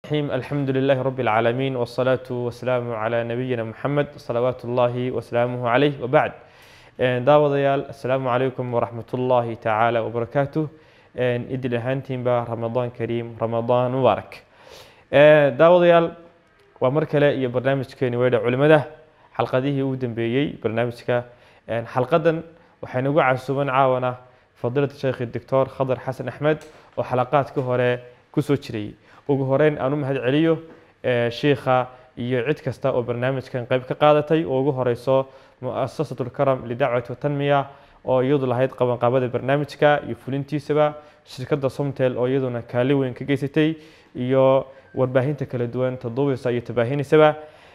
الرحيم الحمد لله رب العالمين والصلاة والسلام على نبينا محمد صلوات الله وسلامه عليه وبعد daawadayaal asalaamu calaykum waraxmat ullaahi tacaala wabarakaatuh idil ahaantiinba ramadaan kariim ramadaan mubaarak daawadayaal waa mar kale iyo barnaamijkeeni weedha culimada xalqadihii ugu dambeeyey barnaamijka xalqadan waxaynu ugu casuuban caawana fadiilata sheekhi doctor khadar xasan axmed oo xalaqaadka hore kusoo jirayay ugu horeyn aan u mahad celiyo shiikha iyo cid kasta oo barnaamijkan qayb ka qaadatay oo ugu horeyso muasasat lkaram lidacwati watanmiya oo iyadu lahayd qabanqaabada barnaamijka iyo fulintiisaba shirkadda somtel oo iyaduna kaali weyn ka geysatay iyo warbaahinta kala duwan taduubisa iyo tabaahinisaba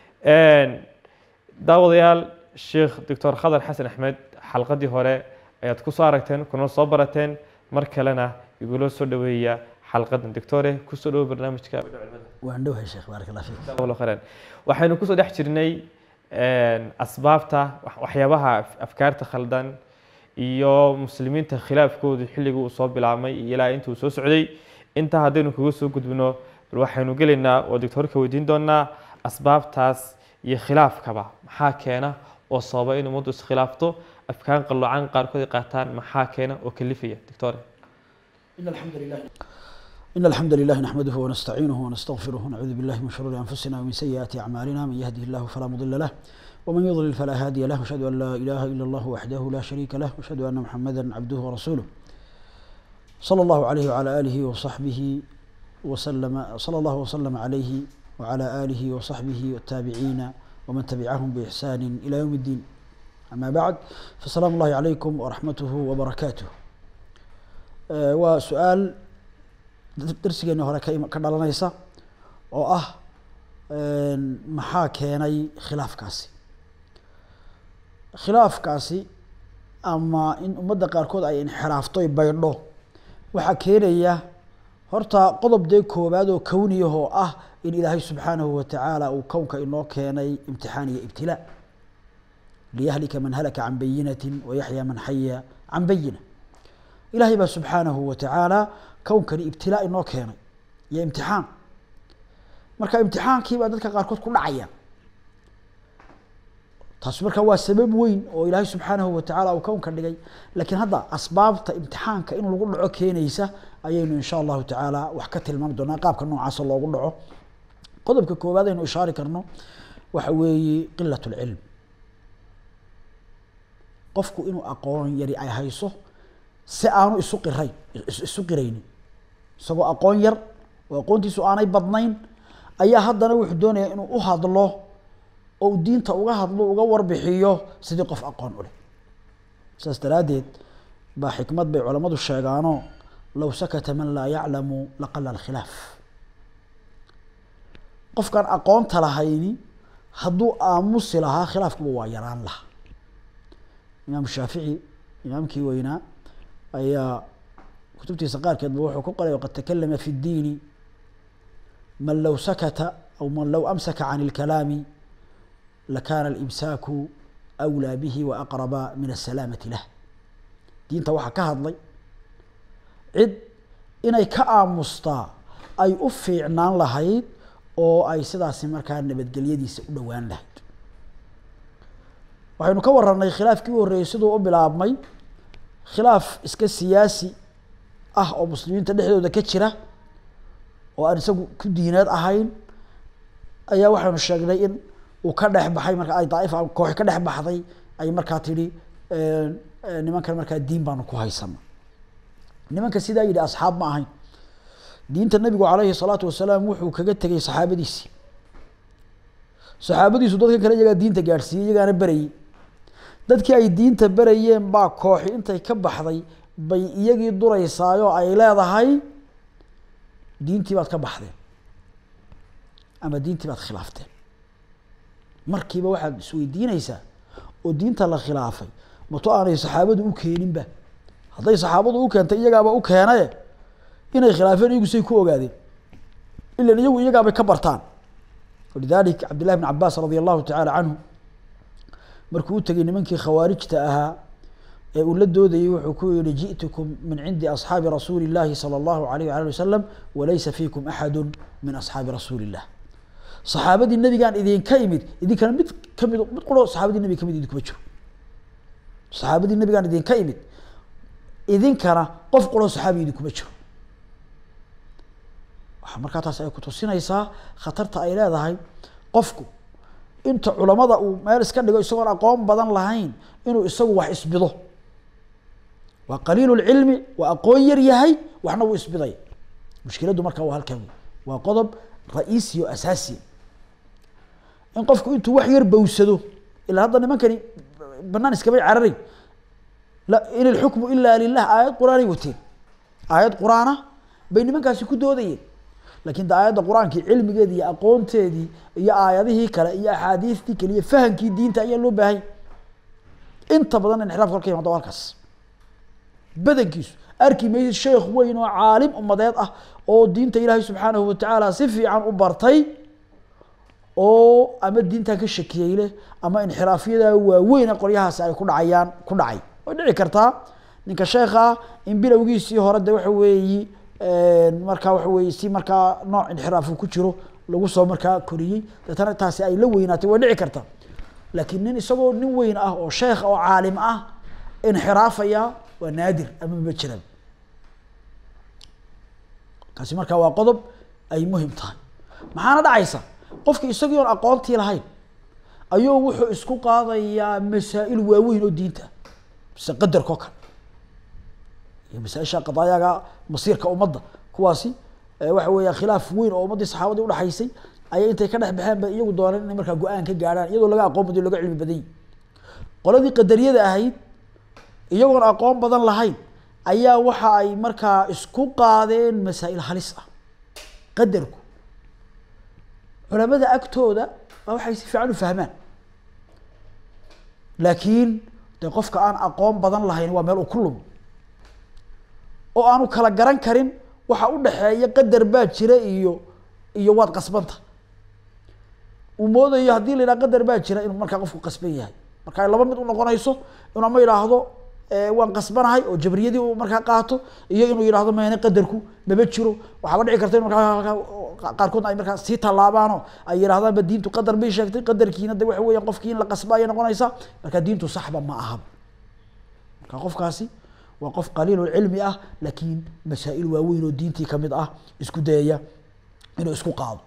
daawadayaal sheekh doctor khadar xasan axmed xalqadii hore ayaad kusoo aragteen kuna soo barateen mar kalena igula soo dhaweeya xalqadan doctore kusoo dhawo barnaamijka waan dhowahay sheekh baarak allah fiik jazakallahu khayran waxaynu kusoo dhex jirnay asbaabta waxyaabaha afkaarta khaldan iyo muslimiinta khilaafkoodu xilligii uu soo bilaabmay iyo ilaa intuu soo socday intaa haddaynu kaga soo gudbino bal waxaynu gelaynaa oo doctorka weydiin doonaa asbaabtaas iyo khilaafkaba maxaa keena oo sababa in ummaddu iskhilaafto afkaan qaloocan qaarkood ay qaataan maxaa keena oo kalifaya doctore إن الحمد لله إن الحمد لله نحمده ونستعينه ونستغفره ونعوذ بالله من شرور أنفسنا ومن سيئات أعمالنا من يهده الله فلا مضل له ومن يضلل فلا هادي له وأشهد أن لا إله إلا الله وحده لا شريك له وأشهد أن محمدا عبده ورسوله صلى الله عليه وعلى آله وصحبه وسلم صلى الله وسلم عليه وعلى آله وصحبه والتابعين ومن تبعهم بإحسان إلى يوم الدين أما بعد فسلام الله عليكم ورحمته وبركاته آه وسؤال darsigeeni hore ka ka dhalanaysa oo ah maxaa keenay khilaafkaasi khilaafkaasi ama in ummadda qaarkood ay inxiraafto ay baydho waxaa keenaya horta qodob dee koowaad oo kowniyah oo ah in ilaahay subxaanahu watacaala uu kownka inoo keenay imtixaan iyo ibtilaa liyahlika man halaka can bayinatin wayaxya man xaya can bayina ilaahay baa subxaanahu watacaala kownkani ibtilaa inoo keenay iyo imtixaan marka imtixaankii baa dadka qaarkood ku dhacaya taasi marka waa sabab weyn oo ilaahay subxaanahu watacaala uu kownka dhigay laakiin hadda asbaabta imtixaanka in lagu dhaco keenaysa ayaynu insha allahu tacaala wax ka tilmaami doonaa qaabka noocaasa loogu dhaco qodobka koowaad aynu ishaari karno waxa weeye qilat lcilm qofku inuu aqoon yari ay hayso si aanu isu qirayn isu qiraynin isagoo aqoon yar oo aqoontiisu aanay badnayn ayaa haddana wuxuu doonayaa inuu u hadlo oo u diinta uga hadlo uga warbixiyo sidii qof aqoon u leh saas daraaddeed baa xikmad bay culammadu sheegaano low sakata man laa yaclamu laqala alkhilaaf qofkaan aqoonta lahayni hadduu aamusi lahaa khilaafkuba waa yaraan lahaa imaam shaafici imaamkii weynaa ayaa kutubtiisa qaarkeedba wuxuu ku qoray waqad takalama fi اdiini man low sakata aw man low amsaka can اlkalaami lakana اlimsaaku أwlىa bihi waaqraba min الsalaamati lah diinta waxaa ka hadlay cid inay ka aamustaa ay u fiicnaan lahayd oo ay sidaasi markaa nabadgelyadiisa u dhowaan lahayd waxaynu ka waranay khilaafkii u horreeyey siduu u bilaabmay khilaaf iska siyaasi ah oo muslimiinta dhexdooda ka jira oo aan isagu ku diineed ahayn ayaa waxaynu sheegnay in uu ka dhex baxay marka ay daaifa koox ka dhex baxday ay markaa tidhi nimankan markaa diin baanu ku haysana nimanka sidaa yidhi asxaab ma ahayn diinta nabigu calayhi salaatu wasalaam wuxuu kaga tegay saxaabadiisii saxaabadiisu dadkan kale iyagaa diinta gaadhsiiyey iyagaana berayey dadkii ay diinta berayeen baa kooxi intay ka baxday bay iyagii duraysaayoo ay leedahay diintii baad ka baxdeen ama diintii baad khilaafteen markiiba waxaad isweydiinaysaa oo diinta la khilaafay mato aanay saxaabadu u keeninba hadday saxaabadu u keentay iyagaaba u keenaye inay khilaafeen iyagu say ku ogaadeen ilan iyagu iyagaabay ka bartaan walidalik cabdillahi bn cabaas radia allahu tacaala canhu markuu u tegay nimankii khawaarijta ahaa ee uu la doodayay wuxuu ku yihi ji'tukum min cindi asxaabi rasuuli illahi sala allahu alayh waali wasalam walaysa fiikum axadu min asxaabi rasuuli illah saxaabadii nabigaan idinka imid idinkana mid kamid mid quro saxaabadii nabiga kamid idinkuma jiro saxaabadii nabigaan idinka imid idinkana qof quro saxaabi idinkuma jiro waxaa markaa taas ay kutusinaysaa khatarta ay leedahay qofku inta culamada uu meel iska dhigo isagoon aqoon badan lahayn inuu isagu wax isbido waa qaliilu lcilmi waa aqoon yar yahay waxna wuu isbiday mushkiladdu markaa waa halkaa wey waa qodob ra-iisi o asaasiya in qofku intuu wax yar bawsado ilaa hadda nimankani banaan iskamay cararay la in ilxukmu ilaa lilah aayad qur-aanay wateen aayad qur-aana bay nimankaasi ku doodayeen lakin de aayadda qur-aankii cilmigeedi iyo aqoonteedii iyo aayadihii kale iyo axaadiistii kale iyo fahamkii diinta ayaa loo baahanya inta badan inxiraafka halka yimaado halkaas badankiisu arki maysid sheekh weyn oo caalim umadeed ah oo diinta ilaahay subxaanahu watacaala si fiican u bartay oo ama diintan ka shakiyey leh ama inxiraafyada waaweyn qolyahaasi ay ku dhacayaan ku dhacay way dhici kartaa ninka sheekha in bilowgiisii hore de waxa weeyi markaa waxa weye si markaa nooc inxiraafu ku jiro lagu soo markaa koriyey deetana taasi ay la weynaatay way dhici karta laakiin nin isagoo nin weyn ah oo sheekh oo caalim ah inxiraafaya waa naadir ama ma jiraan kaasi markaa waa qodob ay muhim tahay maxaana dhacaysa qofki isagii oon aqoontii lahayn ayuu wuxuu isku qaadayaa masaa-il waaweyn oo diinta mise qadarka oo kale iyo masaaisha qadaayaga masiirka ummadda kuwaasi waxa weeya khilaaf weyn oo ummaddii saxaabadii udhexaysay ayay intay ka dhex baxeen ba iyagu dooneen inay markaa go-aan ka gaadhaan iyadoo laga aqoon badiyo laga cilmi badan yahi qoladii qadariyada ahayd iyagoon aqoon badan lahayn ayaa waxa ay markaa isku qaadeen masaa-il halis ah qadarku culamada agtooda waa waxay si fiican u fahmaan laakiin de qofka aan aqoon badan lahayn waa meel uu ku lumo oo aanu kala garan karin waxa u dhexeeya qadar baa jira iyo iyo waad qasbanta uu moodayo haddii la yidhaha qadar baa jira inuu markaa qofku qasban yahay marka ay laba mid unoqonayso inuu ama yidhaahdo waan qasbanahay oo jabriyadii uu markaa qaato iyo inuu yidhahdo meene qadarku maba jiro waxaaba dhici karta in markaa qaarkoodna ay markaa sii tallaabaano ay yidhahdaan ba diintu qadar bay sheegtay qadarkiina de waxa weeyaan qofkii in la qasba ayay noqonaysaa marka diintu saxba ma ahaba marka qofkaasi waa qof qaliilulcilmi ah laakiin masaa-il waaweyn oo diintii kamid ah isku dayaya inuu isku qaado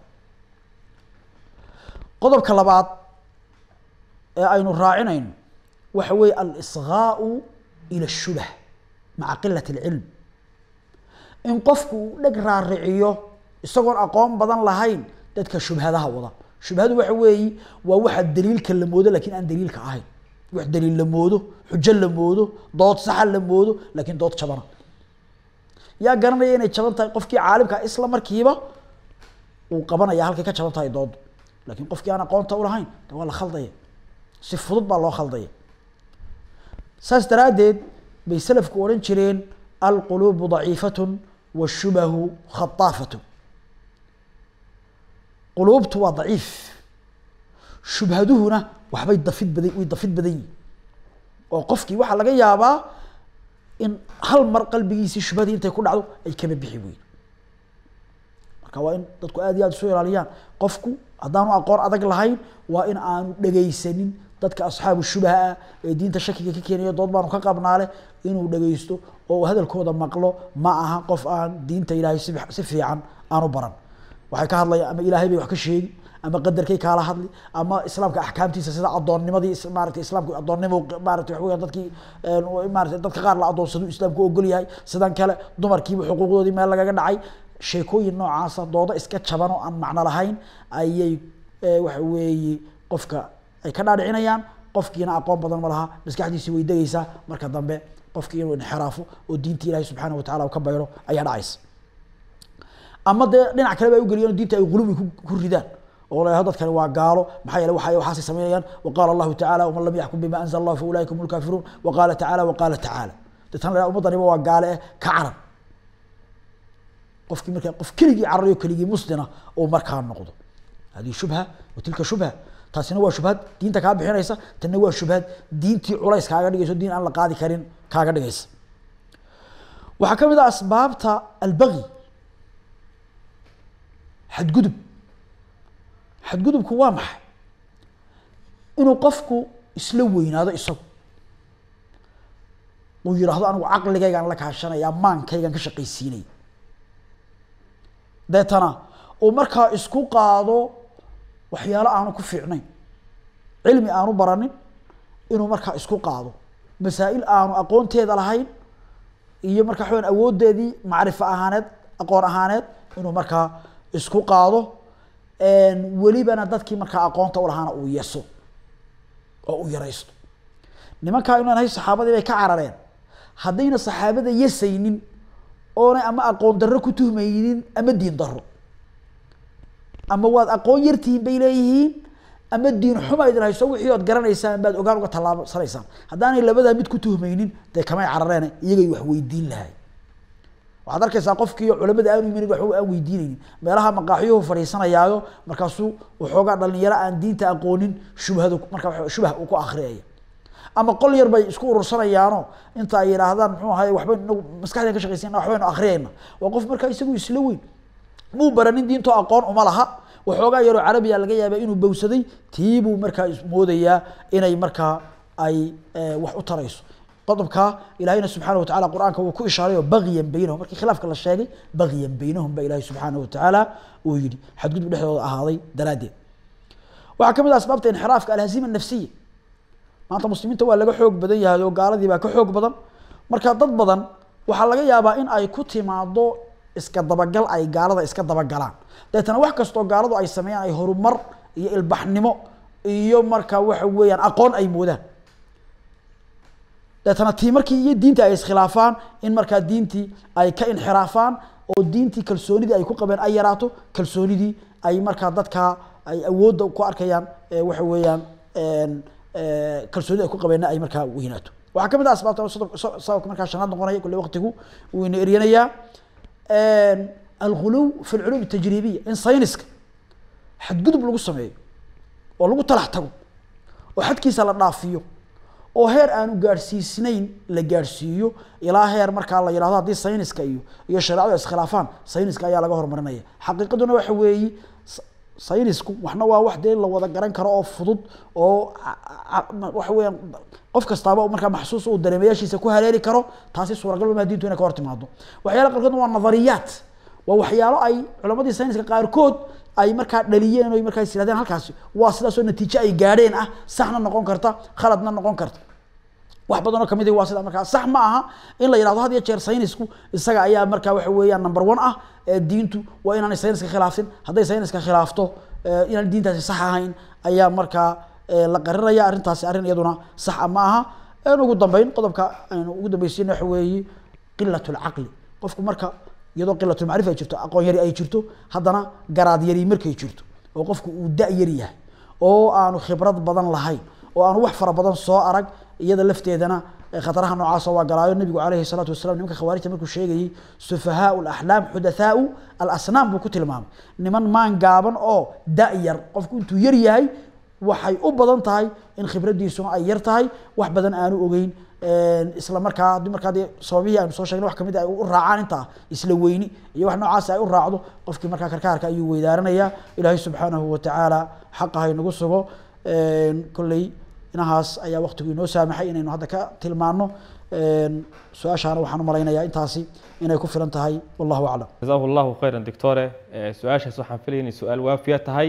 qodobka labaad ee aynu raacinayno waxa weeye alisgaau ila shubah maca qilat alcilm in qofku uu dheg raariciyo isagoon aqoon badan lahayn dadka shubhadaha wada shubhadu waxa weeyi waa waxa daliilka la moodo lakin aan daliilka ahayn wax daliil la moodo xujo la moodo dood saxa la moodo lakin dood jabana yaa garanaya inay jaban tahay qofkii caalimka isla markiiba uu qabanaya halkay ka jaban tahay doodu lakin qofkii aan aqoonta ulahayn de waa la khaldaya si fudud baa loo khaldaya saas daraaddeed bay selafku odhan jireen alquluubu daciifatun washubahu khataafatun quluubtu waa daciif shubhaduhuna waxbay dafid badan way dafid badan yihin oo qofkii waxaa laga yaabaa in hal mar qalbigiisii shubhadii intay ku dhacdo ay kama bixi weyn marka waa in dadku aad iyo aad isu ilaaliyaan qofku haddaanu aqoon adag lahayn waa in aanu dhegaysanin dadka asxaabu shubaha ah ee diinta shakiga ka keenayo dood baanu ka qabnaale inuu dhegaysto oo hadalkooda maqlo ma aha qof aan diinta ilaahay si si fiican aanu baran waxay ka hadlayaan ama ilaahay bay wax ka sheegi ama qadarkay kaala hadli ama islaamka axkaamtiisa sida adoonnimadii maarata islaamku adoonnimo maarata waxa weyan dadkii maarata dadka qaar la adoonsado islaamku ogol yahay sidan kale dumarkiiba xuquuqdoodii meel lagaga dhacay sheekooyin noocaasa doodo iska jaban oo aan macno lahayn ayay waxa weeye qofka ay ka dhaadhicinayaan qofkiina aqoon badan ma laha maskaxdiisii way degaysaa marka dambe qofkii inuu inxiraafo oo diinta ilahi subxaana watacala uu ka bayro ayaa dhacaysa ama dee dhinac kale ba ay ugeliyeen diinta ay qulubi ku ridaan oo la dadkani waa gaalo maxaa yeele waxa waxaasay sameynayaan waqaala allahu tacala waman lam yaxkum bima anzala allah fa ulaika hum lkaafiruun waqaala tacala waqaala tacala deetana la ummaddaniba waa gaale eh ka carar qofkii markaa qof keligii cararayo keligii muslina oo markaa noqdo hadihi shubha wa tilka shubha taasina waa shubhad diinta kaa bixinaysa tanna waa shubhad diintii culays kaaga dhigayso diin aan la qaadi karin kaaga dhigaysa waxaa ka mid ah asbaabta albagi xadgudub xadgudubku waa maxay inuu qofku isla weynaado isagu uu yidhaahdo anigu caqligaygaan la kaashanaya maankaygaan ka shaqaysiinaya deetana uu markaa isku qaado waxyaalo aanu ku fiicnayn cilmi aanu baranin inuu markaa isku qaado masaa'il aanu aqoonteeda lahayn iyo markaa waxaweyan awooddeedii macrifo ahaaneed aqoon ahaaneed inuu markaa isku qaado welibana dadkii markaa aqoonta u lahaana uu yeso oo uu yaraysto nimankaa inaan hay saxaabadii bay ka carareen haddayna saxaabada yasaynin oonay ama aqoon darro ku tuhmaynin ama diin darro ama waad aqoon yartihiin bay leeyihiin ama diin xuma idin hayso wixii ood garanaysaan baad ogaan uga tallaabsanaysaan haddaanay labadaa mid ku tuhmaynin dee kamay carareen iyagay wax weydiin lahay waxaad arkaysaa qofkii culamada aanu imanin waxba aan weydiinaynin meelaha maqaaxyuhu fadhiisanayaayo markaasuu waxoogaa dhalinyaro aan diinta aqoonin shubhadu markaa shubah uu ku akriyaya ama qol yar bay isku urursanayaano inta ay yidhaahdaan muxuu ahay waxba inagu maskaxdeen ka shaqaysana waxbaynu akriyayna waa qof markaa isagu isla weyn muu baranin diintoo aqoon uma laha waxoogaa yaroo carabiya laga yaaba inuu bowsaday tii buu markaa moodayaa inay markaa ay wax u tarayso qodobka ilahayna subxaana watacala qur-aanka uu ku ishaarayo bagyan baynahum markii khilaafka la sheegay bagyan baynahum ba ilahi subxaana watacaala uu yihi xadgudub dhexdooda ahaaday daraaddeed waxaa ka mid ah asbaabta inxiraafka alhazima nafsiya maanta muslimiinta waa laga xoog badan yahay oo gaaladii baa ka xoog badan marka dad badan waxaa laga yaabaa in ay ku timaado iska dabagal ay gaalada iska dabagalaan deetana wax kastoo gaaladu ay sameeyaan ay horumar iyo ilbaxnimo iyo marka waxa weeyaan aqoon ay moodaan deetana tii markii iyo diintii ay iskhilaafaan in markaa diintii ay ka inxiraafaan oo diintii kalsoonidii ay ku qabeen ay yaraato kalsoonidii ay markaa dadkaa ay awoodda ku arkayaan waxa weeyaan kalsoonida ay ku qabeenna ay markaa weynaato waxaa ka mid ah asbaabta sababka markaa shanaad noqonaya kulle waqtigu wuu ina eryanayaa alguluw fi lculuum tajribiya in sayniska xadgudub lagu sameeyo oo lagu talax tago oo xadkiisa la dhaafiyo oo heer aanu gaadhsiisnayn la gaadhsiiyo ilaa heer markaa la yidhahdo haddii sayniska iyo iyo shareecadu iskhilaafaan sayniska ayaa laga horumarinaya xaqiiqaduna waxa weeyi saynisku waxna waa wax dee la wada garan karo oo fudud oo waxa weeyaan qof kastaaba markaa maxsuus uu dareemayaashiisa ku haleeli karo taasi suuragal ma diintu inay ka hor timaado waxyaala qaarkoodna waa nadariyaat waa waxyaalo ay culamadii sayniska qaarkood ay markaa dhaliyeen o markaa is yirahdeen halkaasi waa sidaasoo natiijo ay gaadheen ah saxna noqon karta khaladna noqon karta wax badanoo kamid waa sida markaa sax ma aha in la yihahdo had iyo jeer saynisku isaga ayaa markaa waxa weeyaan number one ah diintu waa inaanay sayniska khilaafin hadday sayniska khilaafto inaan diintaasi sax ahayn ayaa markaa la qarinaya arrintaasi arrin iyaduna saxa ma aha ugu dambeyn qodobka aynu ugu dambeysina waxa weeye qilat lcaqli qofku marka iyadoo qilatulmacrifa ay jirto aqoon yari ay jirto haddana garaad yari markay jirto oo qofku uu da yar yahay oo aanu khibrad badan lahayn oo aanu wax fara badan soo arag iyada lafteedana khataraha noocaasa waa galaayo nabigu calayhi salaatu wasalam nimanka khawaarijta markuu sheegayey sufahaau alaxlaam xudathaau alasnaam buu ku tilmaamay niman maan gaaban oo da yar qofku intuu yar yahay waxay u badan tahay in khibraddiisuna ay yar tahay wax badan aanu ogeyn isla markaa haddii markaa dee sababihii aynu soo sheegnay wax kamid ay u raacaan intaa isla weyni iyo wax noocaas ay u raacdo qofkii markaa karkaarka ayuu weydaaranaya ilaahay subxaanahu watacaala xaqa haynagu sugo kolley inahaas ayaa waqtigu inoo saamaxay inaynu hadda ka tilmaano su-aashaana waxaan u malaynayaa intaasi inay ku filan tahay wallahu aclam jazahu allahu khayran doctore su-aashaas waxaan filaya inay su-aal waafiya tahay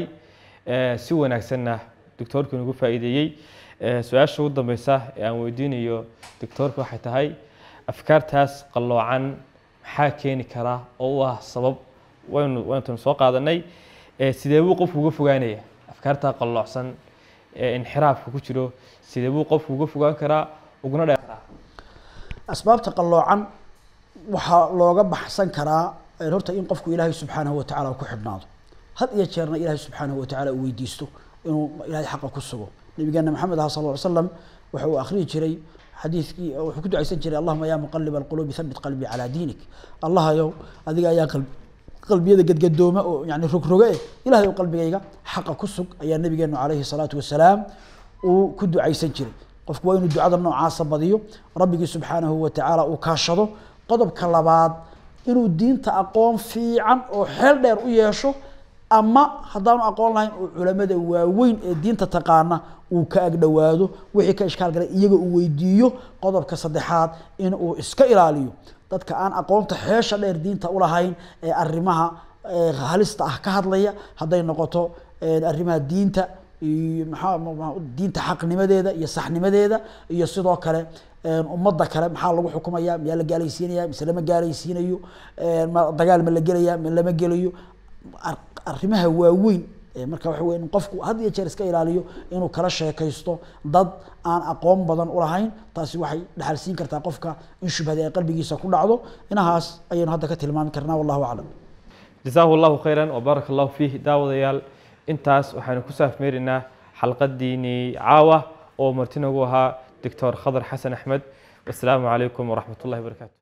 si wanaagsanna doctoorku inagu faa'iideeyey su-aasha ugu dambeysa ee aan weydiinayo doctoorka waxay tahay afkaartaas qalloocan maxaa keeni karaa oo u ah sabab waynu wayntanu soo qaadanay sidee buu qofku uga fogaanaya afkaartaa qalloocsan ee inxiraafka ku jiro sidee buu qofku uga fogaan karaa uguna dheer karaa asbaabta qalloocan waxaa looga baxsan karaa horta in qofku ilaahay subxaanahu watacaala ku xidhnaado had iyo jeerna ilaahay subxaanahu watacaala uu weydiisto inuu ilaahay xaqa ku sugo nabigeena maxamed aha sal ll ly slam waxa uu akhriyi jiray xadiidkii wuxuu ku ducaysan jiray allahuma yaa muqalib alquluubi thabit qalbii calaa diinik allahayow adiga ayaa qalbi qalbiyada gadgadooma oo yani rogroga eh ilahay ou qalbigayga xaqa ku sug ayaa nabigeenu calayhi salaatu wasalaam uu ku ducaysan jiray qofku waa inuu ducada noocaasa badiyo rabbigii subxaanahu watacaala uu kaashado qodobka labaad inuu diinta aqoon fiican oo xeel dheer u yeesho ama haddaanu aqoon lahayn uu culamada waaweyn ee diinta taqaana uu ka agdhowaado wixii ka ishkaal galay iyaga uu weydiiyo qodobka saddexaad in uu iska ilaaliyo dadka aan aqoonta xeesha dheer diinta ulahayn ee arrimaha halista ah ka hadlaya hadday noqoto arrimaha diinta iyo maxaa diinta xaqnimadeeda iyo saxnimadeeda iyo sidoo kale ummadda kale maxaa lagu xukumaya miyaa la gaalaysiinaya mise lama gaalaysiinayo ma dagaal ma la gelaya ma lama gelayo arrimaha waaweyn marka waxa wey in qofku had iyo jeer iska ilaaliyo inuu kala sheekaysto dad aan aqoon badan ulahayn taasi waxay dhaxalsiin kartaa qofka in shubhadi ay qalbigiisa ku dhacdo inahaas ayaynu hadda ka tilmaami karnaa wallahu aclam jasaahu allahu khayran wbaaraka allahu fiih daawadayaal intaas waxaanu ku saafmeerinaa xalqadiinii caawa oo marti nagu ahaa doctor khadar xasan axmed wasalaamu calaykum waraxmat ullahi barakaatu